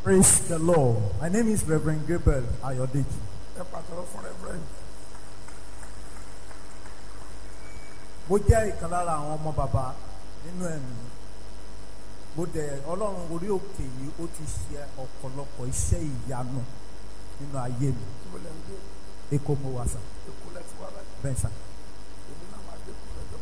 Praise the Lord. My name is Reverend Gabriel Ayodeji. ẹ pàtàkì fún reverend Mo jẹ́ ìkan lára àwọn ọmọ bàbá nínú ẹ̀mí. Mo dẹ̀ Ọlọ́run orí òkè yìí ó ti ṣe ọ̀pọ̀lọpọ̀ iṣẹ́ ìyanu nínú ayé mi. tí mo lè ń gbé Èkó mo wà sà, èkó lẹ́tí wá láti bẹ́ẹ̀ sà. èmi náà máa dé kú lọ́jọ́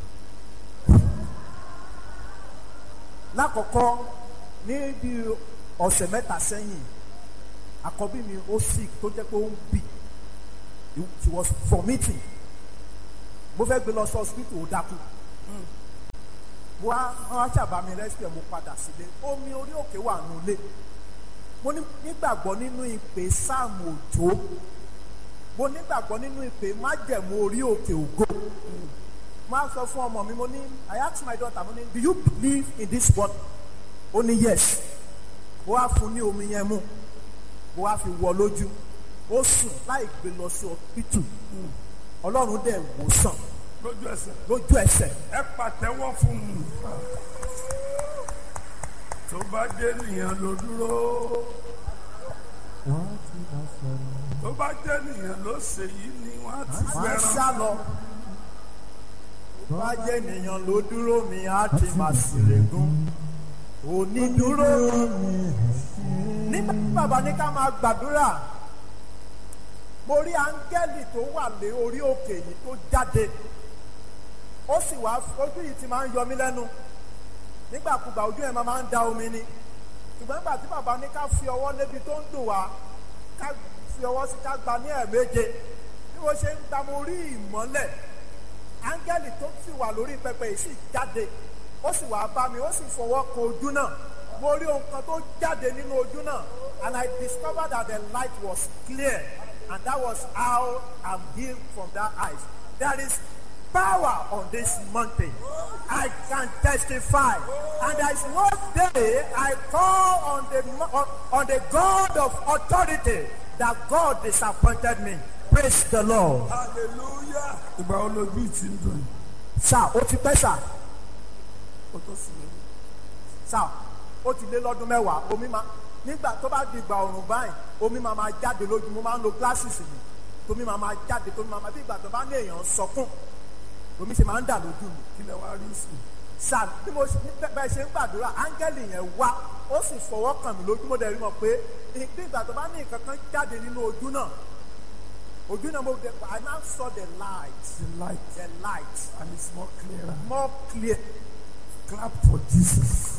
Lákọ̀ọ́kọ́ ní bí ọ̀sẹ̀ mẹ́ta sẹ́yìn, àkọ́bí mi ó sick tó jẹ́ pé ó ń bì. She was vomiting. Mo fẹ́ gbé lọ sí hospital ó dákú. mo wá wọn á ṣàbá mi rescue mo padà sílé omi orí òkè wà nulẹ̀ mo ní- nígbàgbọ́ nínú ìpè sáàmù òjò mo nígbàgbọ́ nínú ìpè májẹ̀mú orí òkè ògo mo á sọ fún ọmọ mi mo ní I ask my daughter mo ní do you believe in this word ó ní yes mo wá fún ní omi yẹn mu mo wá fi wọ lójú ó sùn láì gbé lọ sí hospital ọlọ́run dẹ̀ wò sàn lójú ẹsẹ̀ lójú ẹsẹ̀ ẹ pàtẹ́wọ́ fún un tó bá jẹ́ nìyẹn ló dúró tó bá jẹ́ nìyẹn ló ṣe yìí ni wọ́n á ti máa ń fẹ́ràn sá lọ. bá jẹ́ ènìyàn ló dúró mi á ti máa ṣèlégún. onídúró nígbà tí bàbá ní ká máa gbàdúrà mo rí áńgẹ́lì tó wà lé orí òkè yìí tó jáde ó sì wá ojú yìí ti máa ń yọ mí lẹ́nu nígbàkúgbà ojú ẹ̀ máa máa ń da omi ni ṣùgbọ́n nígbà tí bàbá ní ká fi ọwọ́ lébi tó ń dùn wá ká fi ọwọ́ sí ká gba ní ẹ̀ẹ̀méje bí wọ́n ṣe ń gba mo rí ìmọ́lẹ̀ áńgẹ́lì tó sì wà lórí pẹpẹ yìí sì jáde ó sì wá bá mi ó sì fọwọ́ kan ojú náà mo rí ohun kan tó jáde nínú ojú náà and I discovered that the light was clear and that was how I'm healed from that eyes there is power on this mountain I can testify and there is no day I call on the mo- on, on the God of authority that God disappointed me praise the Lord. hallelujah ìgbà wo lójú ti ń dùn yìí sá ó ti pẹ́ sá ó tó sì lè sá ó ti lé lọ́dún mẹ́wàá omi máa nígbà tó bá di ìgbà ọ̀rùn báyìí omi máa máa jáde lójú mo máa ń lo glasses mi tómi máa máa jáde tómi máa máa bí ìgbà tó bá ní èèyàn sọkún omi ṣe máa ń dà lójú mi kí lẹ wá rí sí sá bí mo ṣe bí bẹ́ẹ̀ ṣe ń gbàdúrà áńgẹ́lì yẹn wá ó sì fọwọ́ kàn mí lójú mo dẹ̀ rí mọ̀ pé bí ìgbà tó bá ní nǹkan kan jáde nínú ojú náà ojú náà mo dẹ̀ I now saw the light the light the light and it's more clearer more clear clap for Jesus.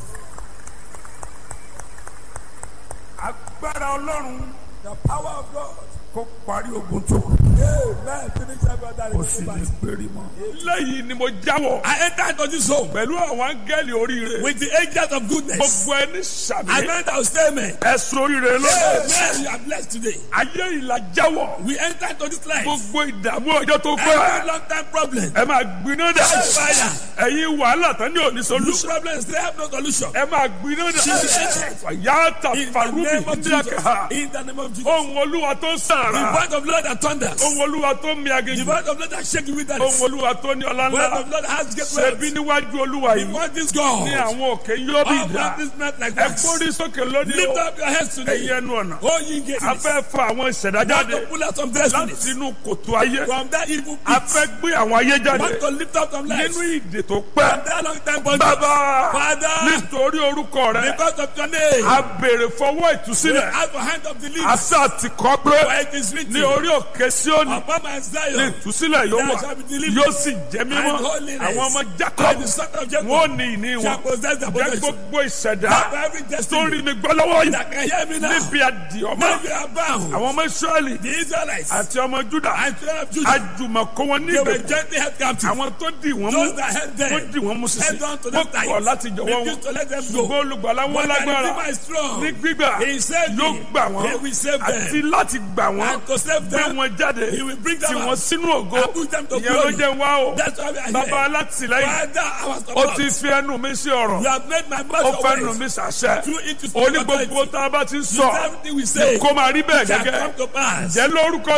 agbára ọlọ́run the power of God kó parí ogun tó kù Amen. Finish every other kó sì lè péré mọ́. lẹ́yìn ni mo jáwọ́ I enter into this home pẹ̀lú àwọn áńgẹ́lì oríire with the angels of goodness. gbogbo ẹni sàmì I meant I will say amen. ẹ̀sùn oríire lọ́dọ̀ Amen. You are blessed today. ayé ìlà jáwọ́ We enter into this life. gbogbo ìdààmú ọjọ́ tó Every pẹ́ long time problem. ẹ máa gbiná dà Fire. ẹ̀yin wàhálà tán ní òní Look solution problems, they have no solution. ẹ máa gbiná dà yàtà In the farubi name of Jesus. ndíàkà In the name of Jesus. ohun olúwa tó ń The sàrà word of Lord that thunders. ohun olúwa tó ń mi The aginjù word of Lord that shake you with that. ohun olúwa tó ní ọlá The word ńlá of Lord that has great ṣebí wealth. níwájú olúwa The yìí word is God. ní àwọn òkè yóò bí All ìdá that is not like ẹ that. gbórí sókè lónìí Lift o up your heads ẹ̀yin today. ẹnu ọ̀nà Oh, ye gates. a fẹ́ fa àwọn ìṣẹ̀dá Want jáde to pull out some láti destinies inú kòtò ayé from that evil a pit. fẹ́ gbé àwọn ayé jáde Want to lift up some lives nínú ìdè tó from pẹ́ that long time bondage. bàbá Father, nítorí orúkọ rẹ because of your name, a béèrè fọwọ́ we ìtúsílẹ̀ have a hand of the leaves. àṣà àti kọ́ pé For it is written, ní orí òkè Síónì upon my ní Zion, ìtúsílẹ̀ yóò wà there shall be deliverance yóò sì jẹ́ mímọ́ and holiness. àwọn ọmọ and Jacob the son of Jacob wọn ò ní ìní shall wọn possess the jẹ́ possession. gbogbo ìṣẹ̀dá Have every tó rí destiny mi gbọ́ lọ́wọ́ yìí that can hear me now. níbi àdìọ́mọ́ Now we are bound. àwọn ọmọ Ísírẹ́lì The Israelites àti ọmọ Júdà and children of Judah, àjùmọ̀kó wọn they were níbẹ̀ gently held captive. àwọn tó dì wọ́n mú Those that held them, wọ́n dì wọ́n mú sísè held on to wọ́n them tight. kọ̀ láti jọ̀wọ́ wọn Refused to let them go. ṣùgbọ́n olùgbàlà wọn But the lágbára Redeemer is strong. ní gbígbà He saved yóò me. gbà wọ́n He will save them. àti láti gbà wọ́n And to save gbé them, wọn jáde wọlé He will bring tí them wọ́n out. sínú ògo And put them to ìyẹn ló glory. jẹ́ wá o That's why we are bàbá here. alátìlẹ́yìn Father, our ó support. ti fi ẹnu mi sí ọ̀rọ̀ You have made my ó mouth fẹ́ your nu mi ways. sàṣẹ Through it to speak oní authority. gbogbo tá a bá ti ń sọ Everything we say kó máa rí bẹ́ẹ̀ shall gẹ́gẹ́ come to pass. jẹ́ lórúkọ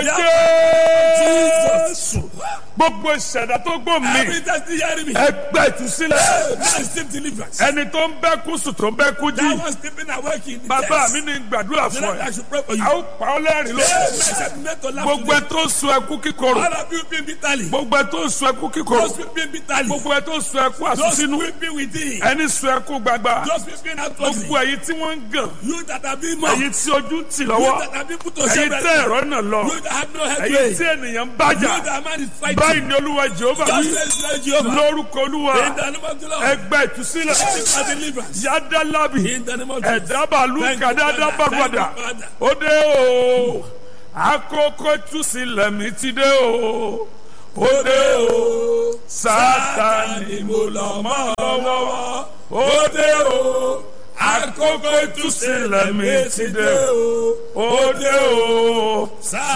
Jesus. jésù gbogbo ìṣẹ̀dá tó gbọ́ mi Every time you hear me, ẹgbẹ́ ìtúsílẹ̀ now receive deliverance. ẹni tó ń bẹ́ kú sùn tó ń bẹ́ kú That jí was sleeping awake in the bàbá chest. mi ní gbàdúrà So fún that I ẹ should pray for you. a ó pa ọ́ lẹ́rìn Amen. lókè Shall be made to laugh gbogbo ẹ today. tó ń sun ẹkú kíkorò All of you weeping bitterly. gbogbo ẹ tó ń sun ẹkú kíkorò Those weeping bitterly. gbogbo ẹ tó ń sun ẹkú Those àsúnsínú weeping within. ẹni sun ẹkú gbagba Those weeping outwardly. gbogbo ẹ̀yin tí wọ́n ń gàn You that have been mocked. ẹ̀yin tí ojú ń tì You lọ́wọ́ that have been put to ẹ̀yin shame. tẹ́ ẹ̀rọ náà lọ You that have no headway. ẹ̀yin tí ènìyàn ń bájà You that man is báyìí fighting. ni olúwa jehova Just wí says Lord Jehovah. lórúkọ olúwa In the name of the Lord. ẹgbẹ́ ìtúsílẹ̀ Seek for deliverance. yádàlábì In the name of Jesus. ẹ̀dábàlú Thank you, kàdáadá Father. bàgbàdà Thank you, Father. ó dé o àkókò ìtúsílẹ̀ mi ti dé o ó dé o sátani mo lọ mọ́ lọ́wọ́ ó dé o àkókò ìtúsílẹ̀ mi ti dé o ó dé o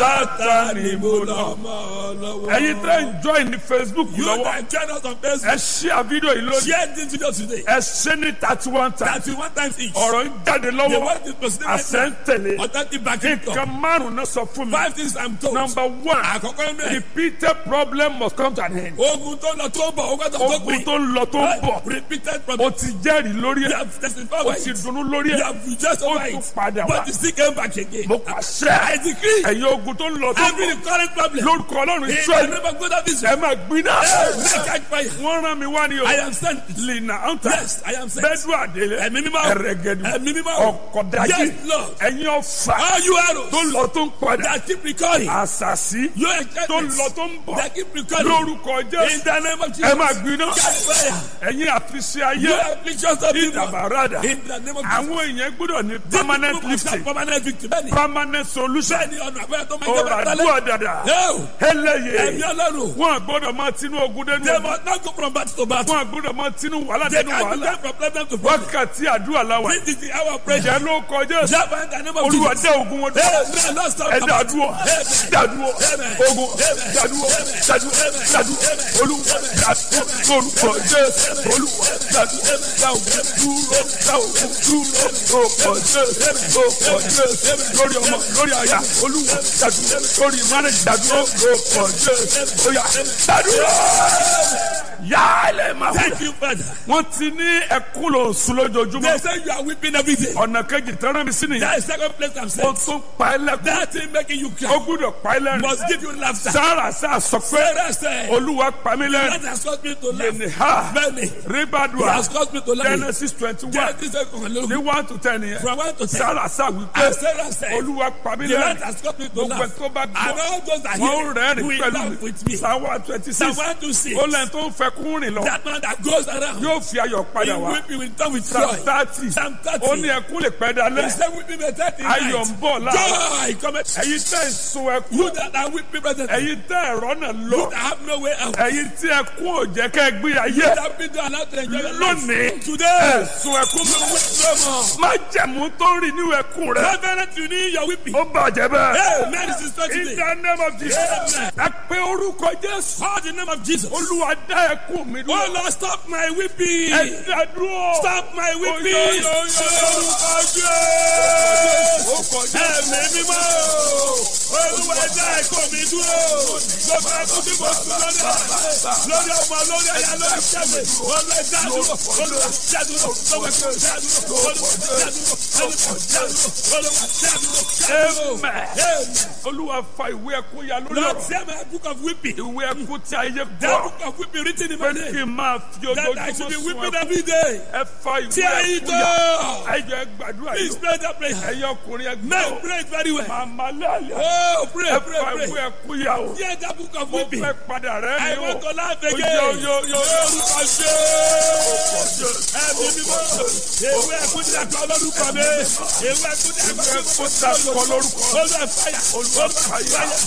sátani mo lọ mọ́ ẹ̀yin tẹ́ ń join ní facebook You lọ́wọ́ that join us on ẹ Facebook. ṣí àfídíò yìí lónìí Share this video today. ẹ ṣe ní thirty one times Thirty one times each. ọ̀rọ̀ ń jáde The lọ́wọ́ word is proceeding right àṣẹ ń now. tẹ̀lé Authentic backing nǹkan up. márùn-ún náà sọ fún mi Five things I'm told. number one Àkọ́kọ́ inú ẹ̀. repeated problem must come to an end Ogun tó lọ tó ń bọ̀, ogun tó tó ogun pin. tó ń lọ tó ń bọ̀ Repeated o problem. ti jẹ́rìí lórí You ẹ̀ have testified o over ti it. dunnú lórí You ẹ̀ have rejoiced ó over tún it. padà wá But you still came back again. mo I pàṣẹ decree. ẹ̀yin ogun tó ń lọ tó ń Every bọ̀ current problem. lórúkọ ọlọ́run In the israẹli name of God of ẹ Israel. máa gbiná Hey, catch fire. wọ́n rán mi wá ní o I am sent. lina anta Yes, I am sent. bẹ́ẹ̀dù àdélé Ẹ̀mí mímọ́. ẹ̀rẹ̀gẹ̀dù Ẹ̀mí mímọ́. ọ̀kọ̀dájì Yes, Lord. ẹ̀yin ọ̀fà All you arrows tó ń lọ tó ń padà that keep recurring. àṣàṣì Your tó ń enchantments lọ tó ń bọ̀ that keep recurring. lórúkọ In jésù the name of ẹ Jesus. máa gbiná Catch fire. ẹ̀yin àfiṣe ayé You afflictions of people. ìdàbàràdà In the name of Jesus. àwọn èèyàn gbọ́dọ̀ ní These permanent people must have lifting Permanent victory. Bẹ́ẹ̀ni. permanent solution Bẹ́ẹ̀ni ọ̀nà àbẹ́rẹ́ tó máa ń jẹ́ ọ̀rọ̀ bẹ́ẹ̀ àdúrà dàdà No. ẹlẹ́yẹ Ẹ̀mí Ọlọ́run. wọn gbọ́dọ̀ máa tinú ogun dẹnu They ogun must not go from battle to battle. wọn gbọ́dọ̀ máa tinú wàhálà They dẹnu can wàhálà go from problem to problem. wákàtí àdúrà làwà This is the hour of prayer. ìjẹ́ ló kọjá Java in the name of olúwa Jesus. dá ogun wọn dúró Amen. Lord, stop. ẹ dàdúrọ Amen. dàdúrọ Amen. ogun dàdúrọ dàdúrọ dàdúrọ olúwa dàdúrọ lórúkọ jésù olúwa dàdúrọ dá ogun dúró dá ogun dúró lórúkọ jésù lórúkọ jésù lórí ọmọ lórí àyà olúwa dàdúrọ lórí mánà dàdúrọ lórúkọ jésù oya dàdúrọ yálẹ̀ máa wúlò Thank you, Father. wọ́n ti ní ẹkún lò sùn lójoojúmọ́ They say you are weeping every day. ọ̀nà kejì tẹ́rán mi sí nìyẹn That is second place I'm ó saying. tún pa ẹ́ lẹ́kún That thing making you ó cry gbúdọ̀ pa ẹ́ lẹ́rìn must give you laughter. sára sá sọ pé Sarah said, olúwa pa mí that lẹ́rìn has caused me to laugh. yẹnì ha Many. It ribadua has caused me to laugh. genesis twenty one Genesis said, ní one to ten yẹn From one to ten. sára sá wípé And Sarah said, olúwa pa mí the Lord lẹ́rìn has caused me to gbogbo ẹ̀ laugh. tó bá And gbọ́ all those that wọ́n hear rẹ́rìn will pẹ̀lú laugh mi with me. sáwá twenty Psalm six 126. ó lẹ́yìn tó ń fẹ́ kún rìn lọ That man that goes around, yóò fi ayọ̀ he padà wá will be with them with psalm joy. thirty Psalm 30. ó ní ẹkún lè pẹ́ dalẹ́ He said, weeping may tarry in ayọ̀ night. ń bọ̀ láàárọ̀ Joy cometh. ẹ̀yin tẹ́ ń sun ẹkún You that are weeping presently. ẹ̀yin tẹ́ ẹ̀rọ náà You lọ that have no way out. ẹ̀yin tí ẹkún ò jẹ́ kẹ́ ẹ gbé ayé You that been to allow to enjoy your life. lónìí Today, ẹ̀sùn ẹkún you weep no more. má jẹ̀mú tó ń rìn nínú ẹkún rẹ Reverend, you need your weeping. ó bàjẹ́ bẹ́ẹ̀. Hey, man, this is not in today. the name of Jesus Amen. ẹ pé orúkọ Jésù Call the name of Jesus. olúwa dá ẹkún mi Oh dúró Lord, stop my weeping. ẹ dá dúró Stop my weeping. Oyo, yo, yo, Orúkọ orúkọ Jésù. Ẹ̀mí mímọ́. Olúwa ẹja ẹ̀kọ́ mi dúró. Gbogbo ẹkún tí mo sùn lórí ẹ̀. Lórí ọmọ, lórí ẹ̀yà, lórí ṣẹ́gun. Olúwa ẹja dúró. Olúwa ẹja dúró. Olúwa ẹja dúró. Olúwa ẹja dúró. Olúwa ẹja dúró. Olúwa ẹja dúró. ẹja dúró. Amen. Amen. olúwa fa ìwé ẹkún ya lórí Lord, ọ̀rọ̀ share my book of weeping. ìwé ẹkún tí ayé That gbọ́ book of weeping written in pé my kí name. n máa fi That I should ojoojúmọ́ be sun weeping ẹkún every day. ẹ fa ìwé Tear it ẹkún ya up. ẹ jẹ́ gbàdúrà Please yìí pray that prayer. ẹ̀yin ọkùnrin ẹ Men gbọ́ pray it very well. màmá lálẹ́ Oh, pray, ẹ pray, fa ìwé pray. ẹkún ya o Hear that book of mo weeping. fẹ́ padà rẹ́ I mi o want to laugh Yo, again. yo, yo, yo. Orúkọ Jésù. Ẹ̀mí mímọ́. Ewé ẹ̀kún ti àkọ́ lórúkọ mi. Ewé ẹ̀kún ti àkọ́ ẹkún tí a kọ lórúkọ Olúwa fàyà. Olúwa fàyà.